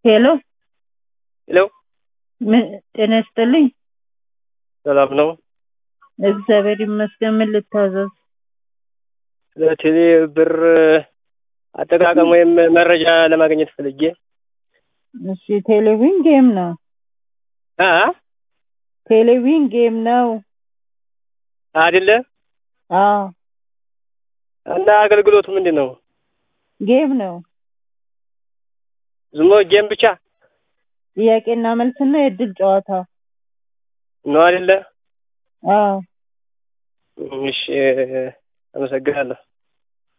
ሄሎ ሄሎ ምን ጤና ይስጥልኝ። ሰላም ነው? እግዚአብሔር ይመስገን። ምን ልታዘዝ? ስለ ቴሌ ብር አጠቃቀም ወይም መረጃ ለማግኘት ፈልጌ። እሺ፣ ቴሌቪዥን ጌም ነው። አ ቴሌቪዥን ጌም ነው። አይደለ? አዎ እና አገልግሎቱ ምንድን ነው? ጌም ነው። ዝም ብሎ ጌም ብቻ ጥያቄና መልስና የእድል ጨዋታ። ነው አይደለ? አዎ እሺ፣ አመሰግናለሁ።